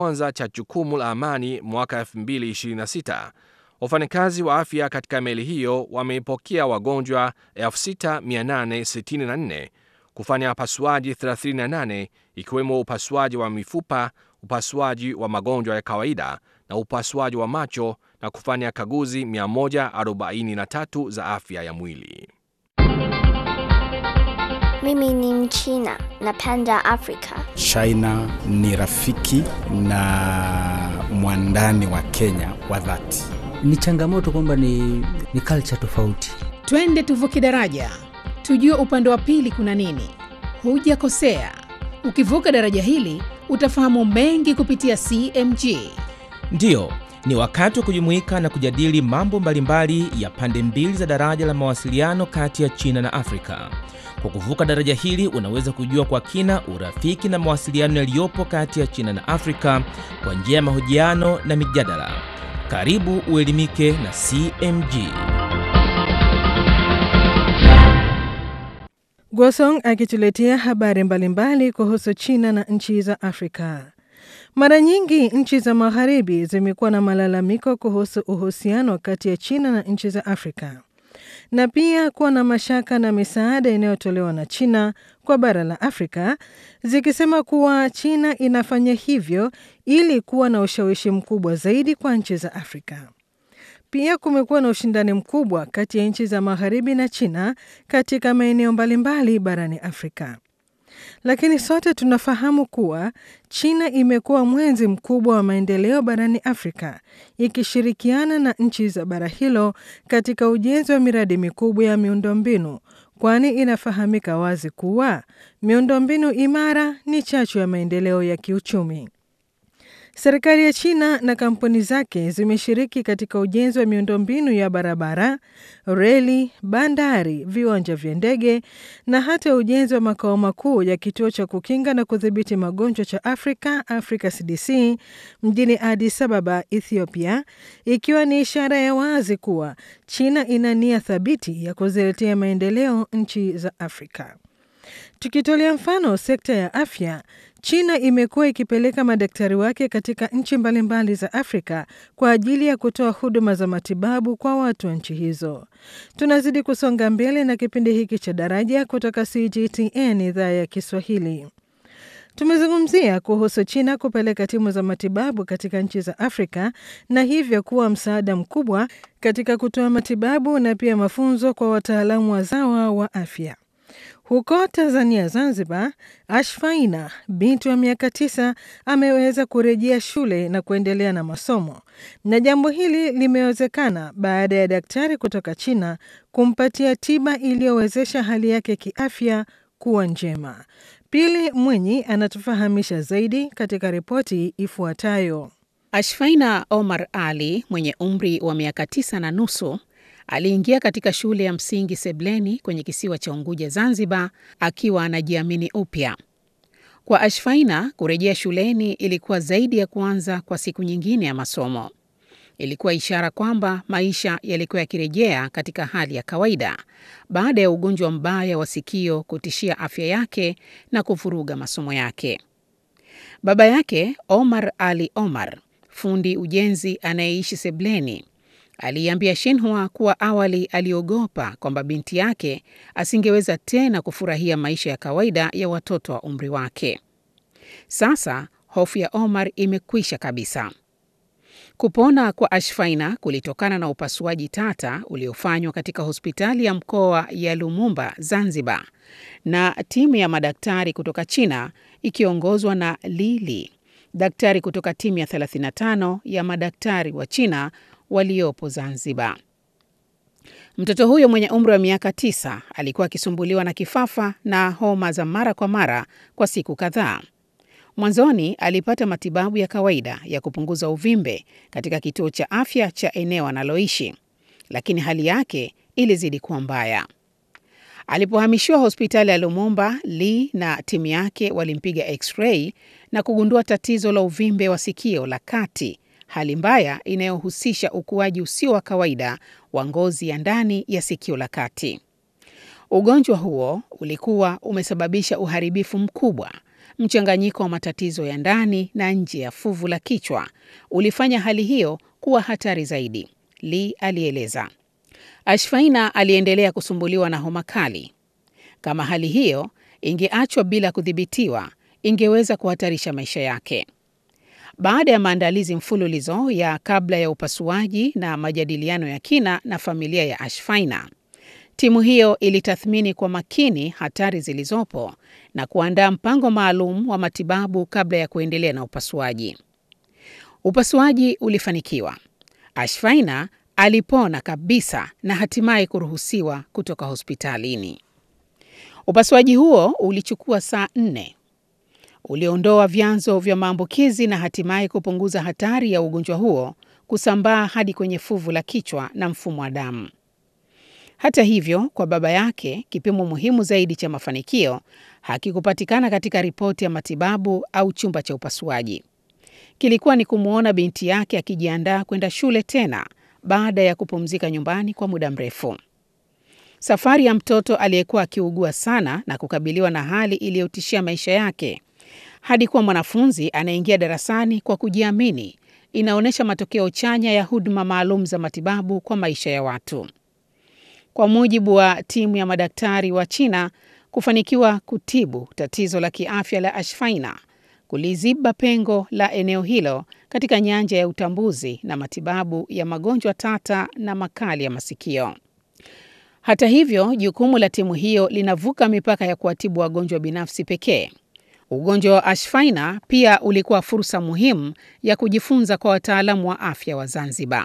kwanza cha jukumu la amani mwaka 2026, wafanyakazi wa afya katika meli hiyo wameipokea wagonjwa 6864 kufanya upasuaji 38 ikiwemo upasuaji wa mifupa, upasuaji wa magonjwa ya kawaida na upasuaji wa macho na kufanya kaguzi 143 za afya ya mwili. Mimi ni Mchina, napenda Afrika. China ni rafiki na mwandani wa Kenya wa dhati. Ni changamoto kwamba ni, ni culture tofauti. Twende tuvuke daraja, tujue upande wa pili kuna nini. Hujakosea, ukivuka daraja hili utafahamu mengi kupitia CMG. Ndiyo, ni wakati wa kujumuika na kujadili mambo mbalimbali ya pande mbili za daraja la mawasiliano kati ya China na Afrika. Kwa kuvuka daraja hili unaweza kujua kwa kina urafiki na mawasiliano yaliyopo kati ya China na Afrika kwa njia ya mahojiano na mijadala. Karibu uelimike na CMG. Gwasong akituletea habari mbalimbali kuhusu China na nchi za Afrika. Mara nyingi nchi za magharibi zimekuwa na malalamiko kuhusu uhusiano kati ya China na nchi za Afrika na pia kuwa na mashaka na misaada inayotolewa na China kwa bara la Afrika, zikisema kuwa China inafanya hivyo ili kuwa na ushawishi mkubwa zaidi kwa nchi za Afrika. Pia kumekuwa na ushindani mkubwa kati ya nchi za magharibi na China katika maeneo mbalimbali barani Afrika. Lakini sote tunafahamu kuwa China imekuwa mwenzi mkubwa wa maendeleo barani Afrika, ikishirikiana na nchi za bara hilo katika ujenzi wa miradi mikubwa ya miundombinu, kwani inafahamika wazi kuwa miundombinu imara ni chachu ya maendeleo ya kiuchumi. Serikali ya China na kampuni zake zimeshiriki katika ujenzi wa miundombinu ya barabara, reli, bandari, viwanja vya ndege na hata ujenzi wa makao makuu ya kituo cha kukinga na kudhibiti magonjwa cha Afrika, Africa CDC, mjini Addis Ababa, Ethiopia, ikiwa ni ishara ya wazi kuwa China ina nia thabiti ya kuziletea maendeleo nchi za Afrika. Tukitolea mfano sekta ya afya, China imekuwa ikipeleka madaktari wake katika nchi mbalimbali za Afrika kwa ajili ya kutoa huduma za matibabu kwa watu wa nchi hizo. Tunazidi kusonga mbele na kipindi hiki cha Daraja kutoka CGTN idhaa ya Kiswahili. Tumezungumzia kuhusu China kupeleka timu za matibabu katika nchi za Afrika na hivyo kuwa msaada mkubwa katika kutoa matibabu na pia mafunzo kwa wataalamu wazawa wa afya. Huko Tanzania, Zanzibar, Ashfaina binti wa miaka tisa ameweza kurejea shule na kuendelea na masomo, na jambo hili limewezekana baada ya daktari kutoka China kumpatia tiba iliyowezesha hali yake kiafya kuwa njema. Pili Mwenyi anatufahamisha zaidi katika ripoti ifuatayo. Ashfaina Omar Ali mwenye umri wa miaka tisa na nusu aliingia katika shule ya msingi Sebleni kwenye kisiwa cha Unguja, Zanzibar, akiwa anajiamini upya. Kwa Ashfaina, kurejea shuleni ilikuwa zaidi ya kuanza kwa siku nyingine ya masomo. Ilikuwa ishara kwamba maisha yalikuwa yakirejea katika hali ya kawaida baada ya ugonjwa mbaya wa sikio kutishia afya yake na kuvuruga masomo yake. Baba yake Omar Ali Omar, fundi ujenzi anayeishi Sebleni, aliiambia Shinhua kuwa awali aliogopa kwamba binti yake asingeweza tena kufurahia maisha ya kawaida ya watoto wa umri wake. Sasa hofu ya Omar imekwisha kabisa. Kupona kwa Ashfaina kulitokana na upasuaji tata uliofanywa katika hospitali ya mkoa ya Lumumba, Zanzibar, na timu ya madaktari kutoka China ikiongozwa na Lili, daktari kutoka timu ya 35 ya madaktari wa China waliopo Zanzibar. Mtoto huyo mwenye umri wa miaka tisa alikuwa akisumbuliwa na kifafa na homa za mara kwa mara kwa siku kadhaa. Mwanzoni alipata matibabu ya kawaida ya kupunguza uvimbe katika kituo cha afya cha eneo analoishi, lakini hali yake ilizidi kuwa mbaya. Alipohamishiwa hospitali ya Lumumba, Lee na timu yake walimpiga x-ray na kugundua tatizo la uvimbe wa sikio la kati, hali mbaya inayohusisha ukuaji usio wa kawaida wa ngozi ya ndani ya sikio la kati. Ugonjwa huo ulikuwa umesababisha uharibifu mkubwa mchanganyiko wa matatizo ya ndani na nje ya fuvu la kichwa ulifanya hali hiyo kuwa hatari zaidi, Lee alieleza. Ashfaina aliendelea kusumbuliwa na homa kali. Kama hali hiyo ingeachwa bila kudhibitiwa, ingeweza kuhatarisha maisha yake. Baada ya maandalizi mfululizo ya kabla ya upasuaji na majadiliano ya kina na familia ya Ashfaina, timu hiyo ilitathmini kwa makini hatari zilizopo na kuandaa mpango maalum wa matibabu kabla ya kuendelea na upasuaji. Upasuaji ulifanikiwa. Ashfaina alipona kabisa na hatimaye kuruhusiwa kutoka hospitalini. Upasuaji huo ulichukua saa nne. Uliondoa vyanzo vya maambukizi na hatimaye kupunguza hatari ya ugonjwa huo kusambaa hadi kwenye fuvu la kichwa na mfumo wa damu. Hata hivyo, kwa baba yake, kipimo muhimu zaidi cha mafanikio hakikupatikana katika ripoti ya matibabu au chumba cha upasuaji. Kilikuwa ni kumwona binti yake akijiandaa kwenda shule tena baada ya kupumzika nyumbani kwa muda mrefu. Safari ya mtoto aliyekuwa akiugua sana na kukabiliwa na hali iliyotishia maisha yake hadi kuwa mwanafunzi anaingia darasani kwa kujiamini inaonyesha matokeo chanya ya huduma maalum za matibabu kwa maisha ya watu. Kwa mujibu wa timu ya madaktari wa China, kufanikiwa kutibu tatizo la kiafya la Ashfaina kuliziba pengo la eneo hilo katika nyanja ya utambuzi na matibabu ya magonjwa tata na makali ya masikio. Hata hivyo, jukumu la timu hiyo linavuka mipaka ya kuwatibu wagonjwa binafsi pekee. Ugonjwa wa Ashfaina pia ulikuwa fursa muhimu ya kujifunza kwa wataalamu wa afya wa Zanzibar.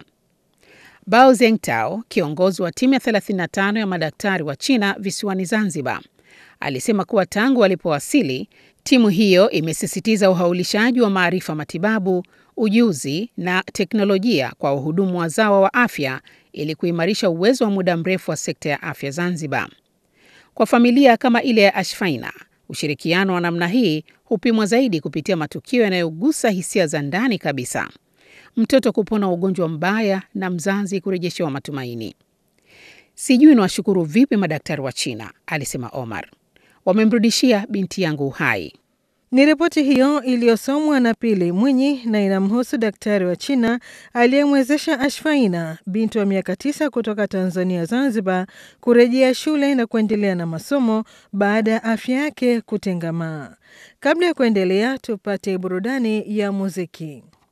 Bao Zengtao, kiongozi wa timu ya 35 ya madaktari wa China visiwani Zanzibar, alisema kuwa tangu walipowasili, timu hiyo imesisitiza uhaulishaji wa maarifa matibabu, ujuzi na teknolojia kwa wahudumu wazawa wa afya ili kuimarisha uwezo wa muda mrefu wa sekta ya afya Zanzibar. Kwa familia kama ile ya Ashfaina, ushirikiano wa namna hii hupimwa zaidi kupitia matukio yanayogusa hisia za ndani kabisa: mtoto kupona ugonjwa mbaya na mzazi kurejeshewa matumaini. Sijui niwashukuru vipi madaktari wa China, alisema Omar. Wamemrudishia binti yangu uhai. Ni ripoti hiyo iliyosomwa na Pili Mwinyi na inamhusu daktari wa China aliyemwezesha Ashfaina, binti wa miaka tisa kutoka Tanzania Zanzibar, kurejea shule na kuendelea na masomo baada ya afya yake kutengamaa. Kabla ya kuendelea, tupate burudani ya muziki.